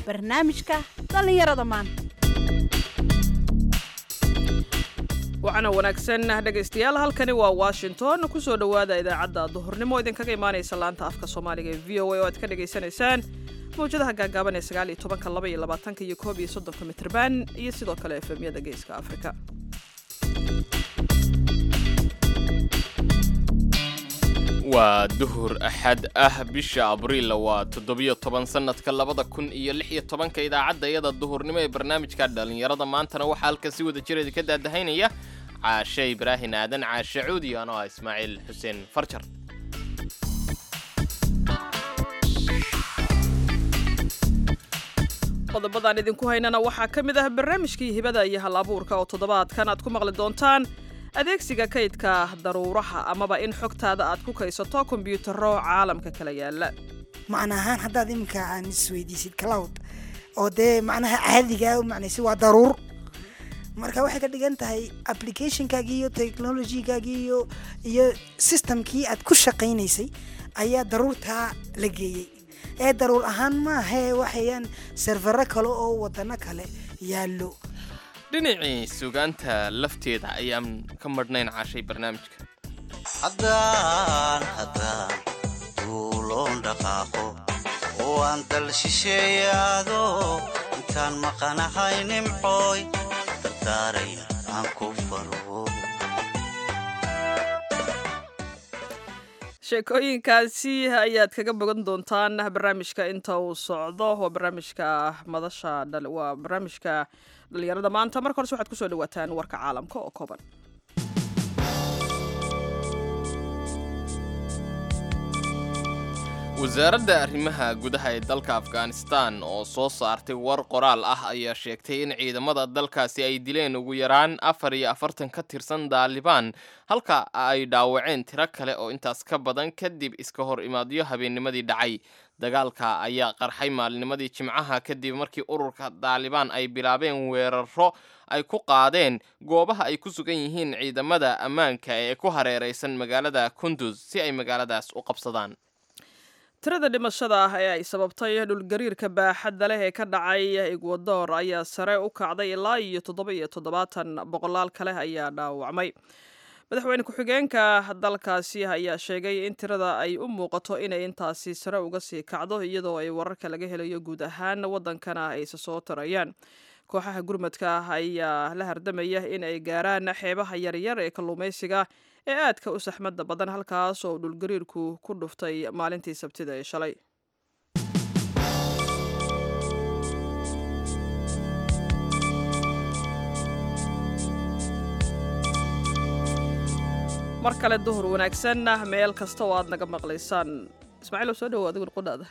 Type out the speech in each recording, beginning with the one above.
barnaamijka dhallinyarada maanta waxaana wanaagsan dhegaystayaal halkani waa washington kusoo dhowaada idaacadda duhurnimo idinkaga imaanaysa laanta afka soomaaliga ee v o a oo aad ka dhagaysanaysaan mawjadaha gaagaaban ee sagaal iyo tobanka laba iyo labaatanka iyo koob iyo soddonka mitrban iyo sidoo kale efemyada geeska afrika waa duhur axad ah bisha abriil waa toddobiyo toban sannadka labada kun iyo lix iyo tobanka idaacadda iyada duhurnimo ee barnaamijka dhallinyarada maantana waxaa halkan si wada jireeda ka daadahaynaya caashe ibraahin aadan caashe cuudi anoo ah ismaaciil xuseen farjar qodobadaan idinku haynana waxaa ka mid ah barnaamijkii hibada iyo hal abuurka oo toddobaadkan aad ku maqli doontaan adeegsiga kaydka daruuraha amaba in xogtaada aad ku kaysato kombyuutaro caalamka kala yaala macna ahaan haddaad iminka aan isweydiisid cloud oo dee macnaha caadiga u macnaysi waa daruur marka waxay ka dhigan tahay applicationkaagii iyo technologygaagii iyo iyo systemkii aad ku shaqaynaysay ayaa daruurtaa la geeyey ee daruur ahaan maahee waxayaan servero kale oo wadano kale yaallo dhinacii sugaanta lafteeda ayaan ka madhnayn caashay barnaamijka haddaan haddaan duuloon dhaqaaqo oo aan dal shisheeyaado intaan maqanahay nimcooy dardaaraya aan ku faro sheekooyinkaasi ayaad kaga bogan doontaan barnaamijka inta uu socdo waa barnaamijka madasha waa barnaamijka dhalinyarada maanta marka horese waxaad kusoo dhawaataan warka caalamka oo kooban wasaaradda arrimaha gudaha ee dalka afghanistan oo soo saartay war qoraal ah ayaa sheegtay in ciidamada dalkaasi ay dileen ugu yaraan afar iyo afartan ka tirsan daalibaan halka ay dhaawaceen tiro kale oo intaas ka badan kadib iska hor imaadyo habeennimadii dhacay dagaalka ayaa qarxay maalinimadii jimcaha kadib markii ururka daalibaan ay bilaabeen weeraro ay ku qaadeen goobaha ay ku sugan yihiin ciidamada ammaanka ee ku hareeraysan magaalada kunduz si ay magaaladaas u qabsadaan tirada dhimashada ah ee ay sababtay dhulgariirka baaxadda leh ee ka dhacay egwador ayaa sare u kacday ilaa iyo toddoba iyo toddobaatan boqolaal kale ayaa dhaawacmay madaxweyne ku-xigeenka dalkaasi ayaa sheegay in tirada ay u muuqato inay intaasi sare uga sii kacdo iyadoo ay wararka laga helayo guud ahaan waddankana ayse soo tarayaan kooxaha gurmadka ayaa la hardamaya in ay gaaraan xeebaha yaryar ee kalluumaysiga ee aadka u saxmadda badan halkaas oo dhulgariirku ku dhuftay maalintii sabtida ee shalay mar kale duhur wanaagsan meel kasta oo aad naga maqlaysaan ismaaciil soo dhawo adigun qudhaada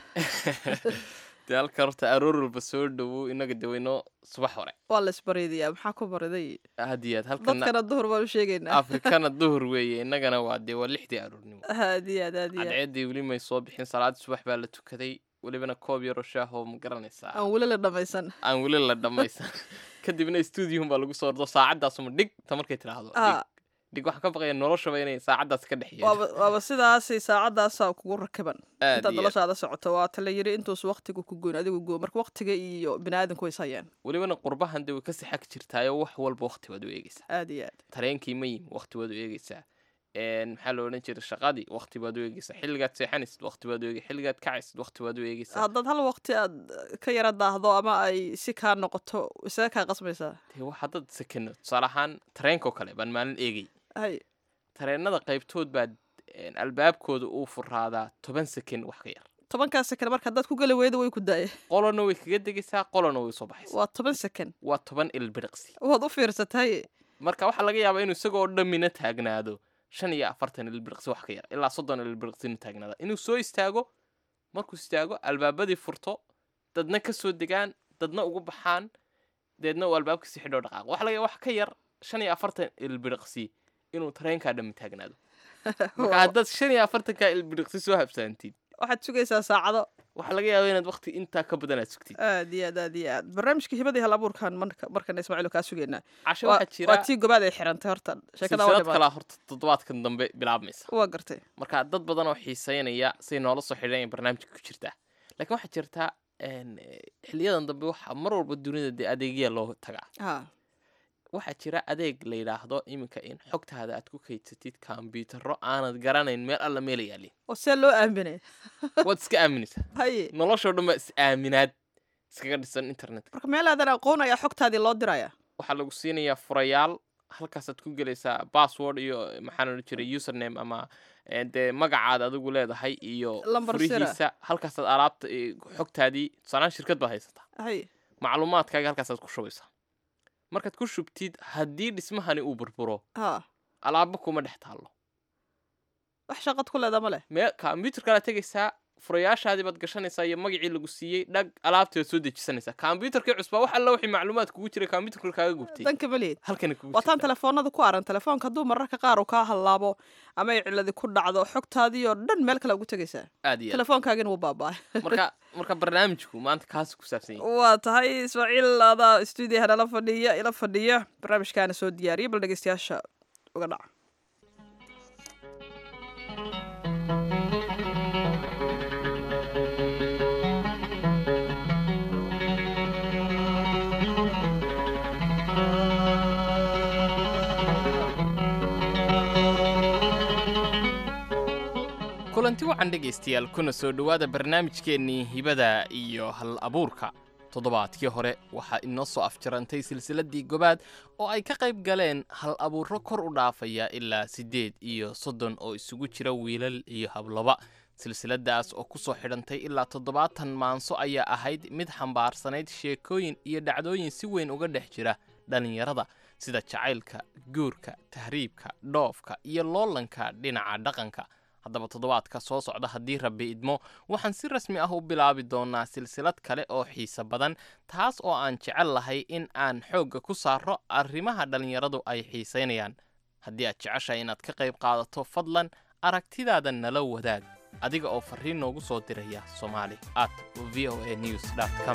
dee halka horta aroor walba soo dhowow inaga daweyno subax hore waa la isbaridayaa maxaa ku bariday aad iyo aad halkana dadkana duhur baan u sheegaynaa afrikana duhur weeye innagana waa dee waa lixdii aroornimo aad iyo aad aad iyo aad cadceeddii weli may soo bixin salaadii subax baa la tukaday welibana koob yaro shaahoo ma garanaysaa aan weli la dhammaysan aan weli la dhammaysan kadibna stuudiyohun baa lagu soo ordo saacaddaasuma dhig ta markay tidhaahdo Ah. dhig dhig waxaan ka baqaya noloshaba inay saacaddaas ka dhex yeesho waaba waaba sidaasay saacadaasaa kugu rakiban Aad intaad iyo aad. noloshaada socoto waa ta la yiri intuus waqtigu ku goyn adigu goo marka waqtiga iyo biniaadanku way sayaan welibana qurbahan dee way kasii xag jirtaayo wax walba waqti baad u eegeysaa aad iyo aad tareenkii ma yimi waqti baad u eegeysaa een maxaa la odhan jiray shaqadii waqti baad u eegeysaa xilligaad seexanaysid waqti baad u eegeysaa xilligaad kacaysid waqti baad u eegeysaa haddaad hal waqti aad ka yara daahdo ama ay si kaa noqoto isaga kaa qasmaysaa dee wax haddaad sekeno tusaale ahaan tareenkoo kale baan maalin eegay hay tareennada qaybtood baa een, albaabkooda uu furaadaa toban seken wax ka yar tobankaa sekan marka haddaad ku geli weyda way ku daaya qolona way kaga degaysaa qolona way soo baxaysaa waa toban sekan waa toban ilbiriqsi waad u fiirsatay marka waxaa laga yaabaa inuu isagoo dhammina taagnaado shan iyo afartan ilbiriqsi wax ka yar ilaa soddon ilbiriqsina taagnaada inuu soo istaago markuu istaago albaabadii furto dadna ka soo degaan dadna ugu baxaan deedna uu albaabka si xidhoo dhaqaaqo waxa laga yaabaa wax ka yar shan iyo afartan ilbiriqsi inuu tareenkaa dhammi taagnaado marka haddaad shan iyo afartankaa ilbiriqsi soo habsaantid waxaad sugaysaa saacado waxaa laga yaabaa inaad waqti intaa ka badan aad sugtid aad iyo aad aad iyo aad barnaamijka hibadii hal abuurkan marka markana ismaaciil kaa sugaynaa cashe waa waxaa jira waa tii gobaad ay xirantay horta sheekada waa silsilad dhimaatay. kalaa horta toddobaadkan dambe bilaabmaysa waa gartay marka dad badan oo xiiseynaya say noola soo xidhan barnaamijka ku jirtaa laakiin waxaa jirta een, eh, xiliyadan dambe waxaa mar walba dunida dee adeegyaa loo tagaa ha waxaa jira adeeg la yidhaahdo iminka in xogtaada aad ku kaydsatid kombiyuutarro aanad garanayn meel alla meela yaalin oo see loo aaminay waad iska aaminaysaa haye noloshoo dhan baa is aaminaad iskaga dhisan internetka marka meel aadan aqoon ayaa xogtaadii loo diraya waxaa lagu siinayaa furayaal halkaasaad ku gelaysaa password iyo maxaan odhan jiray username ama eh, dee magacaad adigu leedahay iyo Lambar sira. furihiisa halkaasaad alaabta eh, xogtaadii tusaanaan shirkad baad haysataa haye macluumaadkaaga halkaasaad ku shubaysaa markaad ku shubtid haddii dhismahani uu burburo ha alaabo kuma dhex taallo wax shaqad ku leeda ma leh mee kombyuutarkaad tegaysaa furayaashaadii baad gashanaysaa iyo magacii lagu siiyey dhag alaabtii baad soo dejisanaysaa kombyuutarkii cusbaa wax alla wixii macluumaad kugu jiray kombyuutarka kaaga gubtay danka ma lihid halkani kugu waataan jirtaa. telefoonada ku aran telefoonka hadduu mararka qaar uu kaa hallaabo ama ay ciladi ku dhacdo xogtaadii oo dhan meel kale ugu tegaysaa aad iyo aad telefoonkaagina wuu baaba'ay marka marka barnaamijku maanta kaas ku saabsan yahay waa tahay ismaaciil adaa stuudiyaha nala fadhiya ila fadhiya barnaamijkaana soo diyaariya bal dhegeystayaasha uga dhaca kulanti wacan dhegaystayaal kuna soo dhowaada barnaamijkeennii hibada iyo hal abuurka toddobaadkii hore waxaa inoo soo afjarantay silsiladdii gobaad oo ay ka qayb galeen hal abuurro kor u dhaafaya ilaa siddeed iyo soddon oo isugu jira wiilal iyo habloba silsiladaas oo ku soo xidhantay ilaa toddobaatan maanso ayaa ahayd mid xambaarsanayd sheekooyin iyo dhacdooyin si weyn uga dhex jira dhallinyarada sida jacaylka guurka tahriibka dhoofka iyo loolanka dhinaca dhaqanka haddaba toddobaadka soo socda haddii rabbi idmo waxaan si rasmi ah u bilaabi doonaa silsilad kale oo xiise badan taas oo aan jecel lahay in aan xoogga ku saaro arrimaha dhallinyaradu ay xiisaynayaan haddii aad jeceshahay inaad ka qayb qaadato fadlan aragtidaada nala wadaag adiga oo farriin noogu soo diraya somali at v o a news com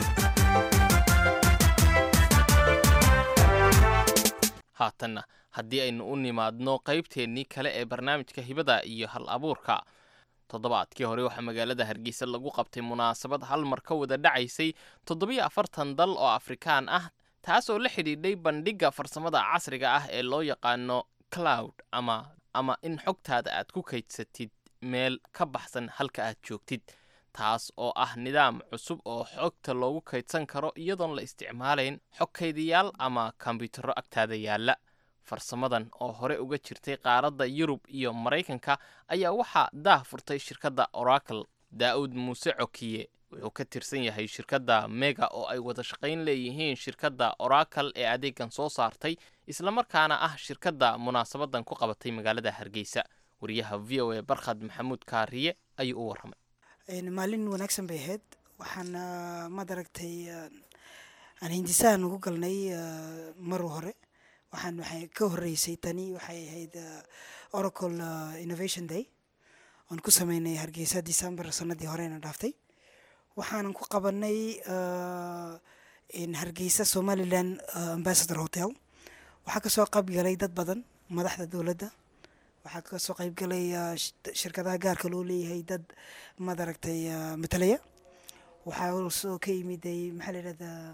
haatanna haddii aynu u nimaadno qaybteennii kale ee barnaamijka hibada iyo hal abuurka toddobaadkii hore waxaa magaalada hargeysa lagu qabtay munaasabad hal mar ka wada dhacaysay toddobiyo afartan dal oo afrikaan ah taas oo la xidhiidhay bandhigga farsamada casriga ah ee loo yaqaano cloud ama ama in xogtaada aad ku kaydsatid meel ka baxsan halka aad joogtid taas oo ah nidaam cusub oo xogta loogu kaydsan karo iyadoon la isticmaalayn xog kaydiyaal ama kombiyuutarro agtaada yaalla farsamadan oo hore uga jirtay qaaradda yurub iyo maraykanka ayaa waxaa daah furtay shirkadda oracle daa'uud muuse cokiye wuxuu ka tirsan yahay shirkadda mega oo ay wada shaqayn leeyihiin shirkadda oracle ee adeegan soo saartay islamarkaana ah shirkadda munaasabadan ku qabatay magaalada hargeysa wariyaha v o a barkhad maxamuud kaariye ayuu u warramay Een, maalin wanaagsan bay ahayd waxaan ah, maad aragtay ah, aan hindisahan ugu galnay ah, mar hore waxaan waxay ka horeysay tani waxay ahayd ah, oracle ah, innovation day oon ku sameynay hargeysa december sanadii horena dhaaftay waxaanan ku qabanay ah, in hargeysa somaliland ah, ambassador hotel waxaa kasoo qayb galay dad badan madaxda dowladda waxaa kasoo qayb galay ah, sh- shirkadaha gaarka loo leeyahay dad maad aragtay ah, matalaya waxaa also ka yimiday maxaa la yidhahdaa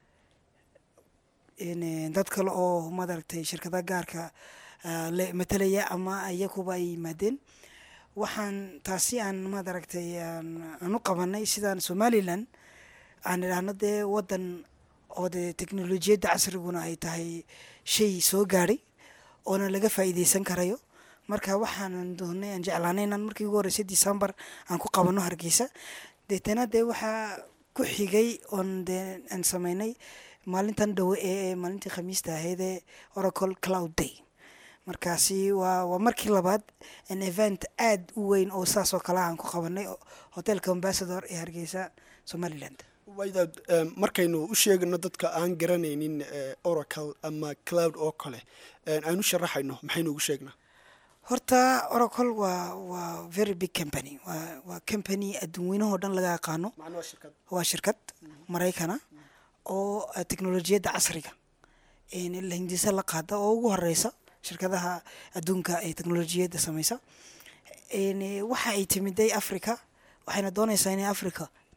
in, eh, dad kale oo maad aragtay shirkadaha gaarka ah, le- matalaya ama iyakuba ay yimaadeen waxaan taasi aan maad aragtay aan aan u qabanay sidaan somaliland aan idhaahno dee wadan oo dee teknolojiyadda casriguna ay tahay shay soo gaadhay oona laga faa'iideysan karayo marka waxaanan doonay aan jeclaanay inaan markii ugu horreysay december aan ku qabano hargeysa deetana dee waxaa ku xigay oon dee aan sameynay maalintan dhowe ee maalintii khamiista ahayd ee oracle cloud day markaasi waa waa markii labaad an event aad u weyn oo saas oo kale aan ku qabanay o- hotelka ambassador ee hargeysa somaliland waydaad em, markaynu u sheegano dadka aan garanaynin eh, oracle ama cloud oo kale en, aynu sharaxayno maxaynu ugu sheegnaa horta oracle waa waa very big company waa waa company adduunweynahoo dhan laga aqaano macnaha shirkad waa shirkad maraykana oo ah, teknolojiyadda casriga een la hindisa la qaada oo ugu horeysa shirkadaha adduunka ee teknolojiyadda sameysa een waxa ay timiday africa waxayna dooneysaa inay africa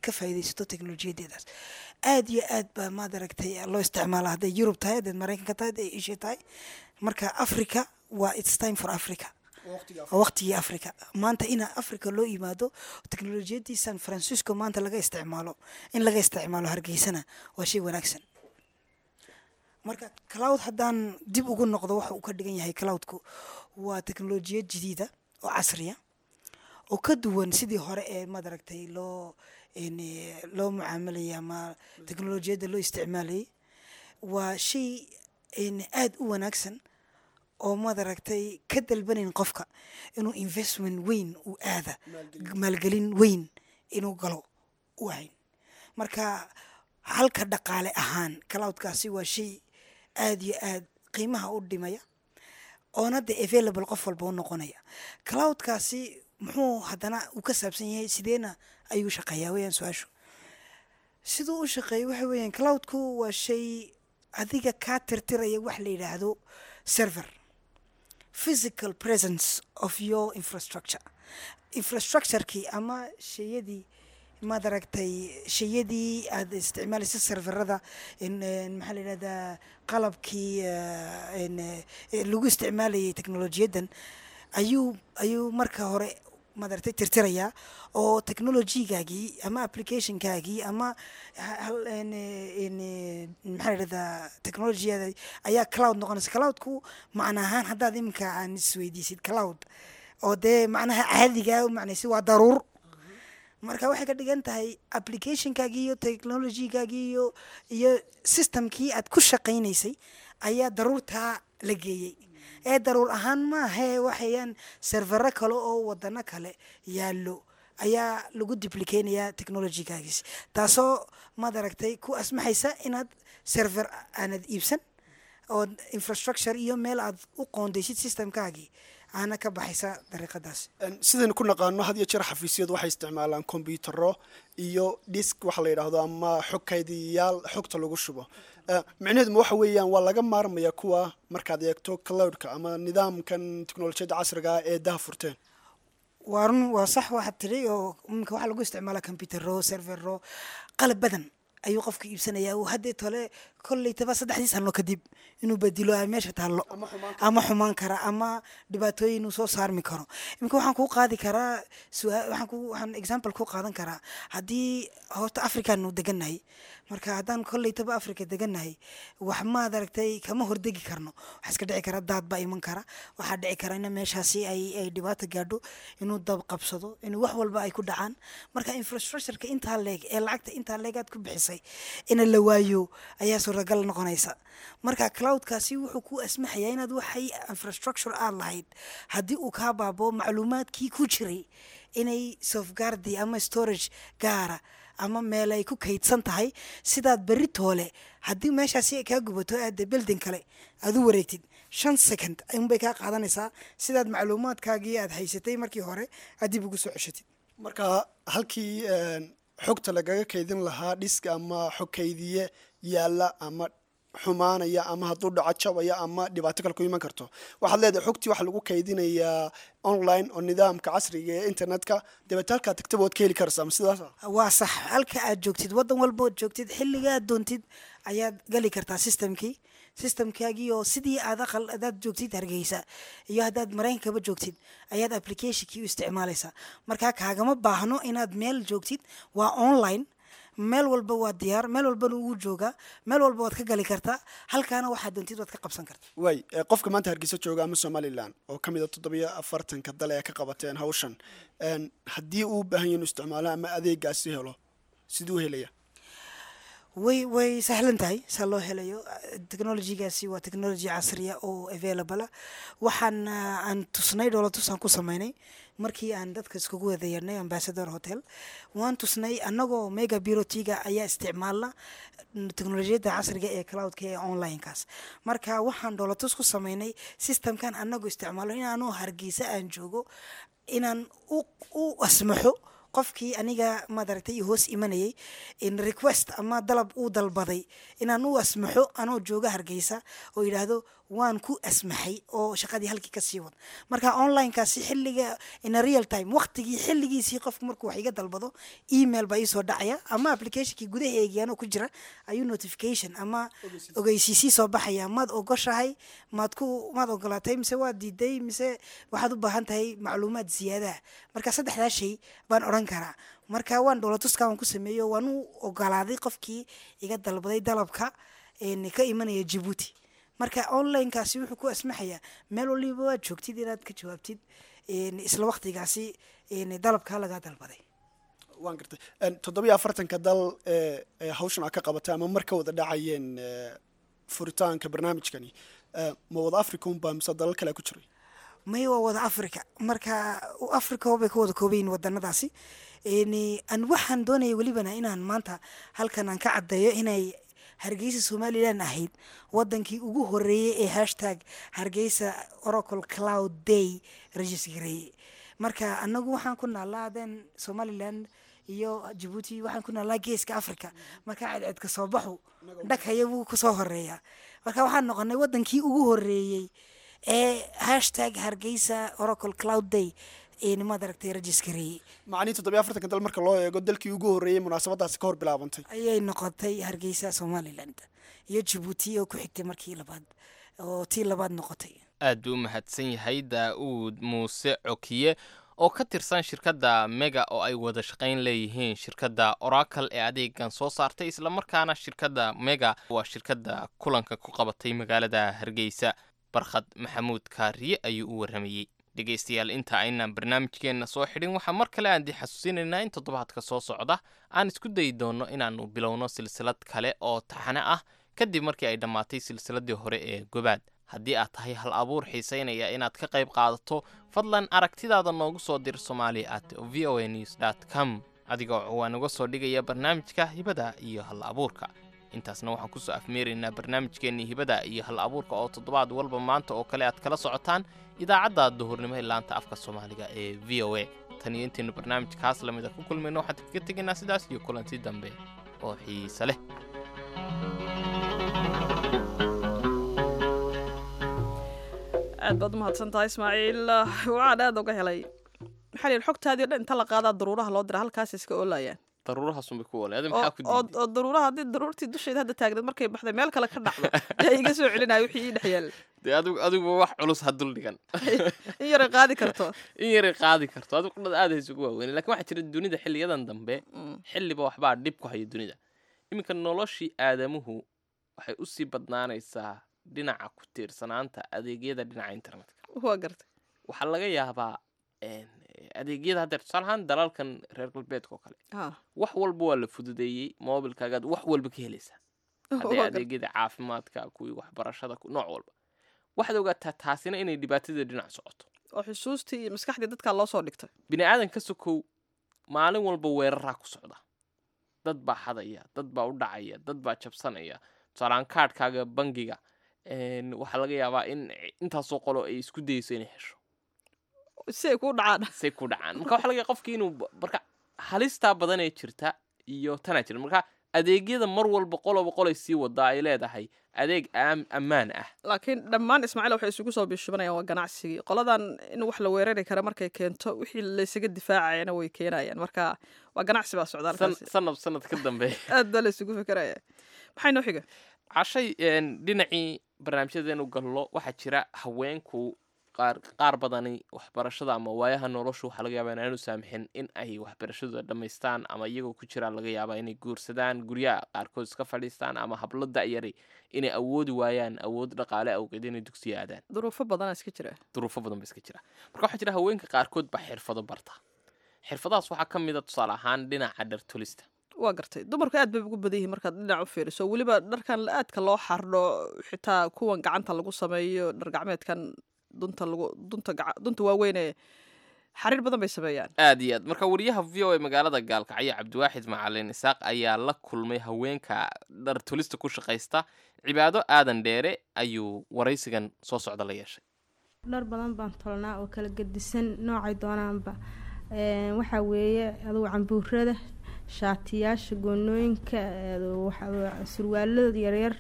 ka faa'iidaysato teknolojiyadeedaas aad iyo aad baa maad aragtay loo isticmaala hadday yurub tahay hadday maraykanka tahay hadday asia tahay marka africa waa its time for africa waa waqtigii africa maanta ina africa loo yimaado teknolojiyadii san francisco maanta laga isticmaalo in laga isticmaalo hargeysana waa shay wanaagsan marka cloud haddaan dib ugu noqdo waxa uu ka dhigan yahay cloudku waa teknolojiyad jadiida oo casriya oo ka duwan sidii hore ee maad aragtay loo n loo mucaamalayay ama teknolojiyadda loo isticmaalayay waa shay n aada u wanaagsan oo maad aragtay ka dalbanayn qofka inuu investment weyn uu aada maalgelin weyn inuu galo u ahayn marka halka dhaqaale ahaan cloudkaasi waa shay aada iyo aad qiimaha u dhimaya oona de available qof walba u noqonaya cloudkaasi muxuu haddana uu ka saabsan yahay sideena ayuu shaqeeyaa weyaan su-aashu siduu u shaqeeya waxa weeyaan cloudku waa shay adiga kaa tirtiraya wax la yidhaahdo server physical presence of your infrastructure infrastructurekii ama shayadii maad aragtay shayadii aada isticmaalaysa serverada maxaa la yidhahdaa qalabkii lagu isticmaalayay teknolojiyaddan ayuu ayuu marka hore maad aragtay tirtirayaa oo technologygaagii ama applicationkaagii ama maxaa la yidhahdaa technologiyada ayaa cloud noqonaysa cloudku macna ahaan haddaad iminka aan isweydiisid cloud oo dee macnaha caadigaa macnaysi waa daruur marka waxay ka dhigan tahay applicationkaagii iyo technologygaagii iyo iyo systemkii aad ku shaqaynaysay ayaa daruurtaa la geeyey ee daruur ahaan maahee waxayaan servero kale oo wadano kale yaallo ayaa lagu duplicaynayaa technologygaagis taasoo maad aragtay ku asmaxaysa inaad server aanad iibsan oo infrastructure iyo meel aad u qoondaysid systemkaagii aana ka baxaysa dariiqadaas sidaynu ku naqaano had iyo jeer xafiisyadu waxay isticmaalaan kombiyuutaro iyo disk waxa la yidhaahdo ama xog kaydiyayaal xogta lagu shubo micnaheeduma waxa weeyaan waa laga maarmaya kuwa markaad eegto cloudka ama nidaamkan teknolojiyadda casriga ah ee daha furteen waa run waa sax waxaad tiri oo iminka waxaa lagu isticmaala computero servero qalab badan ayuu qofka iibsanaya uu haddee tole kollaytaba saddexdii sano kadib inuu bedilo a meesha taallo ama xumaan kara ama dhibaatooyin uu soo saarmi karo iminka waxaan kuu qaadi karaa sua- waxaan ku waxaan example ku qaadan karaa haddii horta africaanu degannahay marka haddaan kollaytaba africa degannahay wax maad aragtay kama hordegi karno waxaa iska dhici kara daad baa iman kara waxaa dhici kara in meeshaasi ay ay dhibaato gaadho inuu dab qabsado inuu wax walba ay ku dhacaan marka infrastructureka intaa leeg ee lacagta intaa leegaad ku bixisay ina la waayo ayaa suuragal noqonaysa marka cloudkaasi wuxuu ku asmaxayaa inaad waxay infrastructure aad lahayd haddii uu kaa baabo macluumaadkii ku jiray inay sofgardi ama storage gaara ama meel ay ku kaydsan tahay sidaad berri toole haddii meeshaasi ay kaa gubato aada building kale aad u wareegtid shan second unbay kaa qaadanaysaa sidaad macluumaadkaagii aad haysatay markii hore aad dib ugu soo ceshatid marka halkii xogta lagaga kaydin lahaa dhiska ama xog kaydiye yaalla ama xumaanaya ama hadduu dhaco jabaya ama dhibaato kale ku iman karto waxaad leedahay xogtii waxaa lagu kaydinayaa online oo nidaamka casriga ee internetka dabeete halkaa tagtaba waad ka heli karaysaa ama sidaas waa sax halka aad joogtid waddan walba ood joogtid xilligaad doontid ayaad gali kartaa systemkii systemkaagii oo sidii aad aqal hadaad joogtid hargeysa iyo haddaad maraykankaba joogtid ayaad applicationkii u isticmaalaysaa markaa kaagama baahno inaad meel joogtid waa online meel walba waa diyaar meel walbana wuu joogaa meel walba waad ka gali kartaa halkaana waxaad doontid waad ka qabsan kartaa waay eh, qofka maanta hargeysa jooga ama somalilan oo ka mid a toddobiyo afartanka dale ee ka qabateen hawshan En, haddii uu u baahan yahay inuu isticmaalo ama adeegaasi helo siduu helaya way way sahlan tahay saa loo helayo technologygaasi waa technology casriya oo available waxaan ah, aan tusnay dhoolatusaan ku sameynay markii aan dadka iskugu wada yeernay ambassador hotel waan tusnay annagoo mega bureautyga ayaa isticmaalna teknolojiyadda casriga ee cloudka ee onlinekaas marka waxaan dhoolatus ku sameynay systemkan annagoo isticmaalo inaanu hargeysa aan joogo inaan u u asmaxo qofkii aniga maaragtay hoos imanayay in request ama dalab uu dalbaday inaan u asmaxo anoo jooga hargeysa oo yidhaahdo waan ku asmaxay oo shaqadii halkii kasii wad marka onlinekaasi xilliga in a real time waqtigii xilligiisii qofku markuu wax iga dalbado email baa iisoo dhacaya ama applicationkii gudaheegiyaanoo ku jira ayuu notification ama ogeysiisii soo baxaya maad ogoshahay maad ku maad ogolaatay mise waad diiday mise waxaad u baahan tahay macluumaad ziyaadaha marka saddexdaa shay baan odhan karaa marka waan dowlatuska waan ku sameeyo waan u ogolaaday qofkii iga dalbaday dalabka een, ka imanaya jabuuti marka onlinekaasi wuxuu ku asmaxayaa meel waliba waad joogtid inaad ka jawaabtid een, isla waqtigaasi een, dalabkaa lagaa dalbaday waan gartay En, toddobiyo afartanka dal ee ee hawshan aad ka qabatay ama mar ka wada dhacayeen ee, furitaanka barnaamijkani ee, ma wada africa unbaa mise dalal kale ku jiray may waa wada africa marka africa bay ka wada koobayin wadanadaasi Een, aan waxaan doonaya welibana inaan maanta halkan aan ka caddeeyo inay hargeysa somalilan ahayd wadankii ugu horeeyey ee hashtag hargeysa oracle cloud day regisgareeyey marka anagu waxaan ku naalaa den somaliland iyo jabuuti waxaan ku naalaa geeska africa marka cadceedka soo baxu dhaghaya wuu kusoo horeeya marka waxaan noqonay wadankii ugu horeeyey ee hashtag hargeysa oracle cloud day een maad aragtay regisgareeyey macnihii toddobiyo afartanka dal marka loo eego dalkii ugu horreeyey munaasabadaasi ka hor bilaabantay ayay noqotay hargeysa somaliland iyo jabuuti oo ku xigtay markii labaad oo tii labaad noqotay aad buu u mahadsan yahay daa'uud muuse cokiye oo ka tirsan shirkadda mega oo ay wada shaqayn leeyihiin shirkadda oracle ee adeegan soo saartay islamarkaana shirkadda mega waa shirkadda kulanka ku qabatay magaalada hargeysa barkhad maxamuud kaariye ayuu u warramayey dhegaystayaal inta aynaan barnaamijkeenna soo xidhin waxaa mar kale aan dii xasuusinaynaa in toddobaadka soo socda aan isku dayi doonno inaannu bilowno silsilad kale oo taxane ah kadib markii ay dhammaatay silsiladdii hore ee gobaad haddii aad tahay hal abuur xiisaynaya inaad ka qayb qaadato fadlan aragtidaada noogu soo dir somali at v o a news dt com adigoo waa naga soo dhigaya barnaamijka hibada iyo hal abuurka intaasna waxaan kusoo afmeeraynaa barnaamijkeennii hibada iyo hal abuurka oo toddobaad walba maanta oo kale aad kala socotaan idaacadda duhurnimo ee laanta afka soomaaliga ee v o a tan iyo intaynu barnaamijkaas lamida ku kulmayno waxaan kaga tegaynaa sidaas iyo kulanti dambe oo xiise leh aad baad u mahadsan tahay ismaaciil waxaan aad uga helay maxaa la yidhi xogtaadii o dhan inta la qaadaa daruuraha loo dira halkaas iska oolayaan daruurahaasunbay ku walay adi oo maxaa ku oo diiday oo daruuraha haddii daruurtii dusheeda hadda taagneed markay baxday meel kale ka dhacdo yaa iga soo celinaya wixii ii dhex yaal dee adigu adiguba wax culus ha dul dhigan in yaray qaadi karto in yaray qaadi karto adigu dhad aad haysugu waaweyn lakin waxaa jira dunida xilliyadan dambe xilliba waxbaa dhib ku haya dunida iminka noloshii aadamuhu waxay usii badnaanaysaa dhinaca ku tiirsanaanta adeegyada dhinaca internetka waa gartay waxaa laga yaabaa een, adeegyada haddeer tusaale ahaan dalalkan reer galbeedka oo kale ha wax walba waa la fududeeyey mobilkaagaad wax walba ka helaysaa hadday waa gartay adeegyada caafimaadka kuwii waxbarashada ku- nooc walba waxaad ogaataa taasina inay dhibaatadii dhinac socoto oo xusuustii iyo maskaxdii dadkaa loo soo dhigtay bini aadan ka sokow maalin walba weeraraa ku socda dad baa xadaya dad baa u dhacaya dad baa jabsanaya tusaalaan kaadhkaaga bangiga een, waxaa laga yaabaa in intaasoo qolo ay isku dayeyso inay hesho si ay kuu dhacaan say ku dhacaan marka waxaa laga yaaba qofkii inuu ba- marka halistaa badan ee jirta iyo tanaa jira marka adeegyada mar walba qoloba qolay sii wadaa ay leedahay adeeg aam- ammaan ah laakiin dhammaan ismaaciil waxay isugu soo bishubanayaan waa ganacsigii qoladan in wax la weerari kara markay keento wixii laysaga difaacayana way keenayaan marka waa ganacsi baa socda San- halkaasi sanad sanad ka dambe aad baa laysugu fikeraya maxay noo xiga cashay een, dhinacii barnaamijyadeenu gallo waxaa jira haweenku qaar qaar badani waxbarashada ama waayaha noloshu waxaa laga yaabaa inaanu saamixin in ay waxbarashadooda dhammaystaan ama iyagoo ku jiraan laga yaabaa inay guursadaan guryaha qaarkood iska fadhiistaan ama hablo da'yari inay awoodi waayaan awood dhaqaale awgeed inay dugsiya aadaan duruufo badanaa iska jira duruufo badan ba iska jira marka waxaa jira haweenka qaarkood baa xirfado barta xirfadahaas waxaa ka mid a tusaale ahaan dhinaca dhartolista waa gartay dumarku aad bay ugu badan yihiin markaad dhinac u fiiriso weliba dharkan aadka loo xardho xitaa kuwan gacanta lagu sameeyo dhar gacmeedkan dunta lagu dunta gaca- dunta waaweyne xariir badan bay sameeyaan aad iyo aad marka wariyaha v o a magaalada gaalkacyo cabdiwaaxid macalin isaaq ayaa la kulmay haweenka dhartolista ku shaqaysta cibaado aadan dheere ayuu waraysigan soo socda la yeeshay dhar badan baan tolnaa oo kala gedisan noocay doonaanba Een, waxaa weeye adugu cambuurada shaatiyaasha goonooyinka ee, waxa- surwaalada yaryar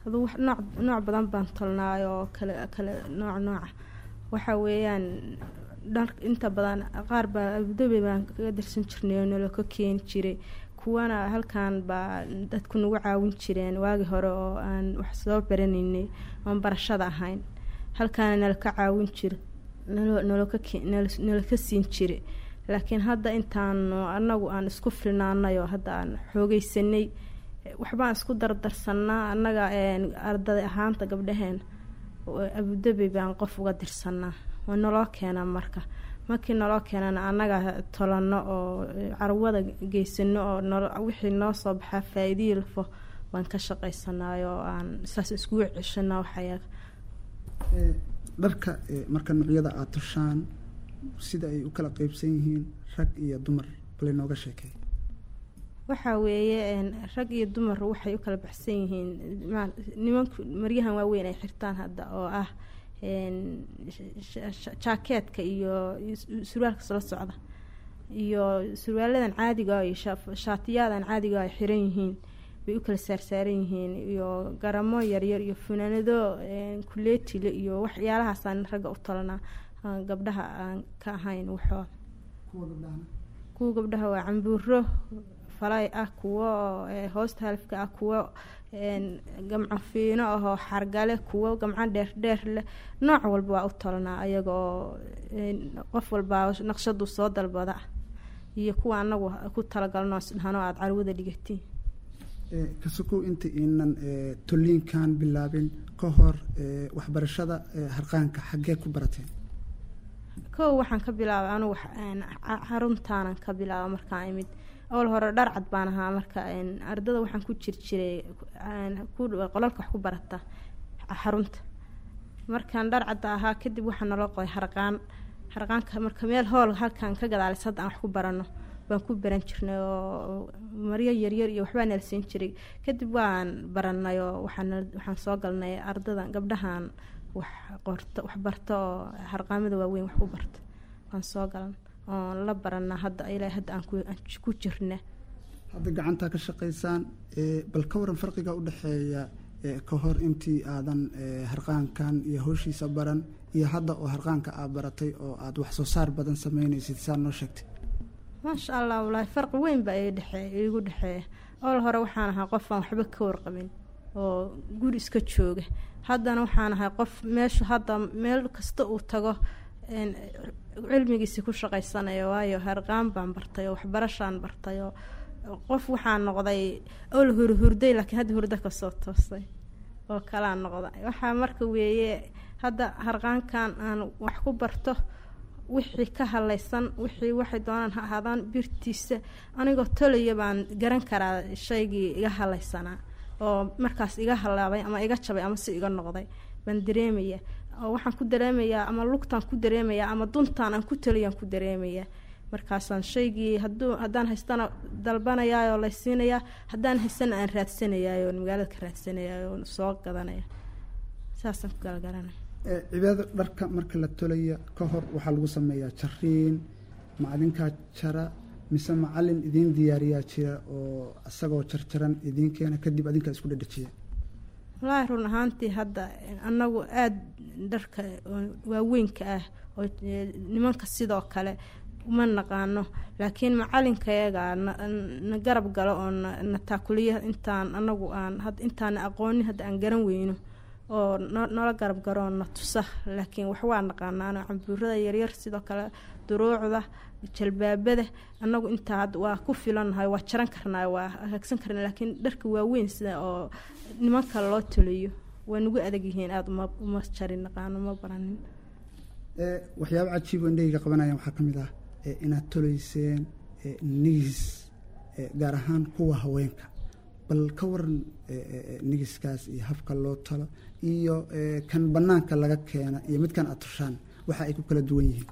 aduu wax nooc nooc badan baan tolnaay oo kale kale nooc nooca waxa weeyaan dhar inta badan qaar baa abudabi baan kaga darsan jirnay oo nalo ka keeni jiray kuwana halkan baa dadku nagu caawin jireen waagi hore oo aan wax soo baranaynay oon barashada ahayn halkaana nala ka caawin jiro nalo nalo ka ke- nalo- nala ka siin jire laakiin hadda intaanu anagu aan isku filnaanay oo hadda aan xoogeysanay waxbaan isku dardarsanaa annaga een, arday ahaanta gabdhaheen oo abudabi baan qof uga dirsanaa waa naloo keenaa marka markii naloo keenana annaga tolano oo eh, carwada geysano oo nolo wixii noo soo baxaa faa-iidihii lafo baan ka shaqaysanaayo oo aan saas iskugu ceshanaa waxayaga Ee, dharka ee, marka noocyada aada tushaan sida ay u kala qeybsan yihiin rag iyo dumar bal inooga sheekay waxaa weeye een, rag iyo dumar waxay u kala baxsan yihiin ma- nimanku maryahan waaweyn ay xirtaan hadda oo ah een, sh- sh- jaakeetka iyo iyo su- surwaalka soo socda iyo surwaaladan caadiga ah iyo shaa- shaatiyadan caadiga ah ay xiran yihiin bay u kala saarsaaran yihiin iyo garamo yaryar iyo funaanado een, kuleetile iyo waxyaalahaasaan ragga u talanaa aan gabdhaha aan ka ahayn waxooda kuwa gabdhahana kuwa gabdhaha waa cambuuro falay ah kuwo eh, hoosta halifka ah kuwo een, gamco fiino ahoo xargale kuwo gamco dheerdheer leh nooc walba waa u talanaa ayagoo een, qof walbaa naqshadu soo dalbada iyo kuwa anagu ku talagalno isdhahno aada carwada dhigatiin Ee, kasukow inta iinan ee, tolliinkan bilaabin ka hor ee, waxbarashada ee, harqaanka xaggee ku barateen kow waxaan ka bilaabay anugu wax- een, ca- xaruntaanan ka bilaaba markaan imid ool hore dhar cad baan ahaa marka een, ardada waxaan ku jir jiray een, ku- qolalka wax ku barata xa- xarunta markaan dhar cadda ahaa kadib waxaa naloo qoday harqaan harqaanka marka meel hool halkan ka gadaalis hadda aan wax ku barano baan ku baran jirnay oo maryo yaryar iyo waxbaa nala siin jiray kadib waan baranay oo waxaan waxaan soo galnay ardada gabdhahan wax qorto wax barto oo harqaamada waaweyn wax ku barto waan soo galan oon la baranaa hadda ilaa hadda aan ku- aan ku jirna hadda gacantaa ka shaqaysaan ee, bal ka waran farqiga u dhexeeya ee, ka hor intii aadan ee, harqaankan iyo howshiisa baran iyo hadda oo harqaanka aad baratay oo aad wax soo saar badan sameynaysid saa noo sheegtay maasha allah walaahi farqi weyn baa ii dhexee iigu dhexeeya ool hore waxaan ahaa qof aan waxba ka warqabin oo guri iska jooga haddana waxaan ahay qof meeshu hadda meel kasta uu tago een, cilmigiisi ku shaqaysanaya waayo harqaan baan bartay oo waxbarashaan bartay oo qof waxaan noqday ool hurhurday laakiin hadda hurdo kasoo toostay oo kalaa noqday waxaa marka weeye hadda harqaankan aan wax ku barto wixii ka halaysan wixii waxay doonaan ha ahaadaan birtiisa anigoo tolaya baan garan karaa shaygii iga halaysanaa oo markaas iga halaabay ama iga jabay ama si iga noqday baan dareemaya oo waxaan ku dareemayaa ama lugtaan ku dareemayaa ama duntaan aan ku taliyaan ku dareemayaa markaasaan shaygii haduu haddaan haystana dalbanayaayoo laysiinayaa haddaan haystana aan raadsanayaayoo magaalada ka raadsanayaayoo soo gadanaya saasaan ku galgaranaya Ee, cibaado dharka marka la tolaya ka hor waxaa lagu sameeyaa jariin macdinkaa jara mise macalin idiin diyaariyaa jira oo isagoo jarjaran idiin keena kadib adinkaa isku dhadhajiya wallaahi run ahaantii hadda anagu aada dharka oo waaweynka ah oo eh, nimanka sidoo kale uma naqaano laakiin macalinkayaga na- na garab galo oo na na taakuliya intaan anagu aan had intaan aqoonin hadda aan garan weyno oo no- noola garab garo oo na tusa laakiin wax waa naqaanaano cambuurada yaryar sidoo kale duruucda jalbaabada anagu intaa hadda waa ku filannahay waa jaran karnaa waa hagsan karnaa laakiin dharka waaweyn sida oo nimanka loo toliyo waa nagu adag yihiin aada uma uma jarin naqaano uma baranin Ee, waxyaabo cajiib oo indhahayga qabanayaan waxaa ka mid ah ee, inaad tolayseen ee, nigis ee, gaar ahaan kuwa haweenka bal ka waran ee, ee, ee, nigiskaas iyo habka loo talo iyo ee, kan banaanka laga keena iyo midkan aad tushaan waxa ay ku kala duwan yihiin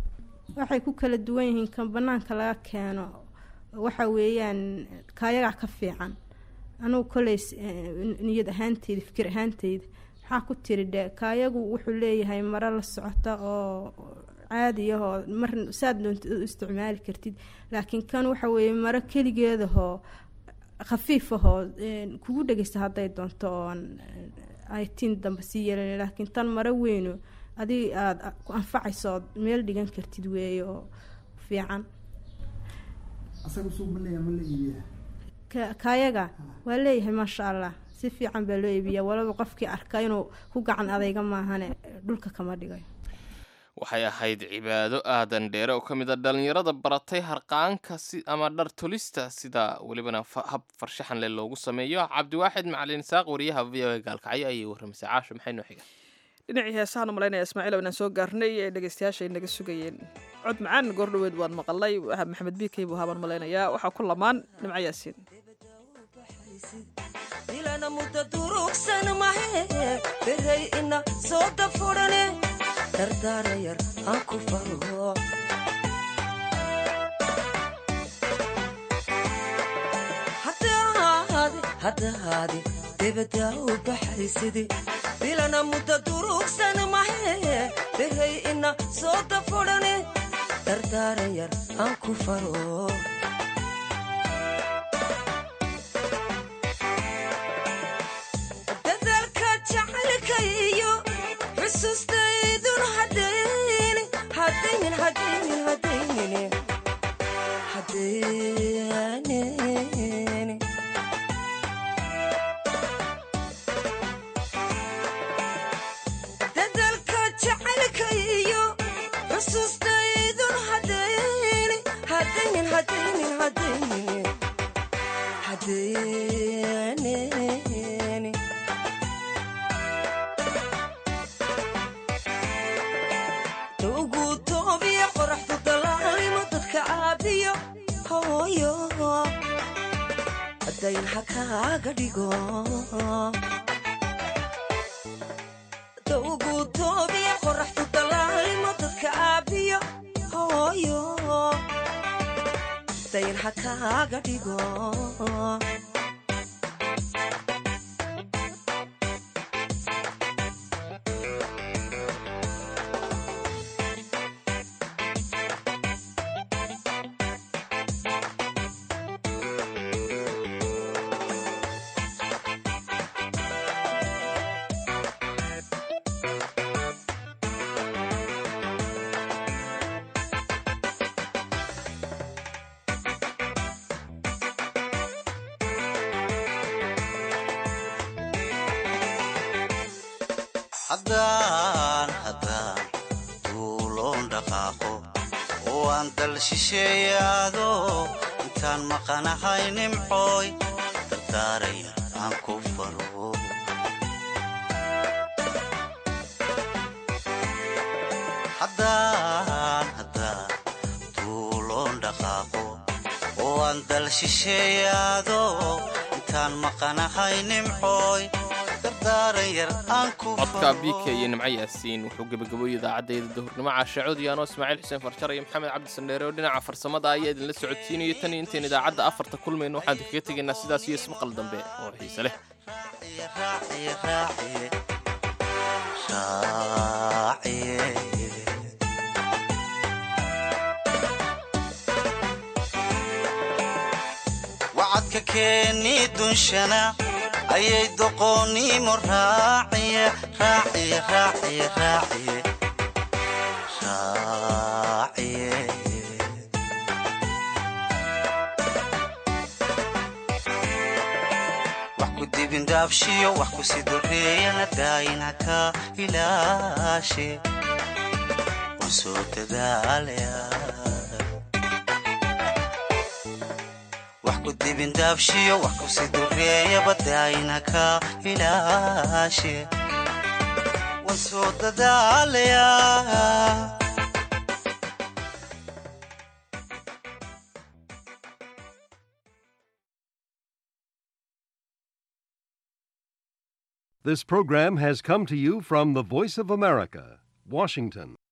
waxay ku kala duwan yihiin kan banaanka laga keeno waxa weeyaan kaayagaa ka fiican anugu koley s- eh, niyad ahaanteyda fikir ahaanteyda maxaa ku tiri dhe kaayagu wuxuu leeyahay maro la socota oo caadi ah oo mar saad doontid u isticmaali kartid laakiin kan waxa weeye maro keligeedahoo khafiif ahoo een, kugu dhegeysta hadday doonto oon ay tin dambe sii yeelan laakiin tan maro weyno adig aada ku anfacayso ood meel dhigan kartid weeye oo fiican asaga suuq ma leeyahay ma la iibiyaa ka- kaayaga waa leeyahay maasha allah si fiican baa loo iibiyaa walaba qofkii arka inuu ku gacan adayga maahane dhulka kama dhigayo waxay ahayd cibaado aadan dheere oo ka mid a dhallinyarada baratay harqaanka si ama dhar tolista sida welibana fa- hab farshaxan leh loogu sameeyo cabdiwaaxid macalin saaq wariyaha v o a gaalkacyo ayay warramaysay caasho maxay noo xiga dhinacii heesahan u malaynaya ismaaciil inaan soo gaarnay ee dhegeystayaasha ay naga sugayeen cod macaan goordhoweed waan maqalay waxa maxamed biikey buu haabaan malaynayaa waxaa ku lamaan nimco yaasiin ilana mudda durugsan mahe berey ina soo dafurane dardaarayar aan ku faro haddahaadi debadaa u baxaysidi bilana mudda durugsan mahe berey ina soo dafurane dardaarayar aan ku faro dadaalka jacaylka iyo xusuustaydun hadaynin hadaynin hadaynin hadaynin hadaynin dadaalka jacaylka iyo xusuustaydun hadaynin hadaynin hadaynin hadaynin hadaynin ugu toobiya qoraxdu dalaalimo dadka caabiyo hooyo dayn ha kaaga dhigo ugu toobiya qoraxdu dalaalimo dadka caabiyo hooyo dayn ha kaaga dhigo haddaan haddaan duuloon dhaqaaqo oo aan dal shisheeyaado intaan maqanahay nimcooy dardaaraya aan ku faro haddaan haddaan duuloon dhaqaaqo oo aan dal shisheeyaado intaan maqanahay nimcooy dardaaran yar aan ku codka biika iyo nimco yaasiin wuxuu gebagaboyey idaacaddeeda dahurnimo caashacood iyo anoo ismaaciil xuseen farjar iyo maxamed cabdi sandheere oo dhinaca farsamada ayaa idinla socodsiinayo tan iyo intayn idaacadda afarta kulmayno waxaan kaga tegaynaa sidaas iyo ismaqal dambe oo xiise leh raaciye raaciye raaciye wacadka keeni dunshana ayay doqoonnimo raaciye raaciye raaciye raaciye raaciye wax ku dibindaabshiyo wax ku sidoreeyana daayina ka ilaashe waan soo dadaalaya wax ku dibindaabshiyo wax ku sidoreeyaba daayina ka ilaashe waan soo dadaalaya This program has come to you from the Voice of America, Washington.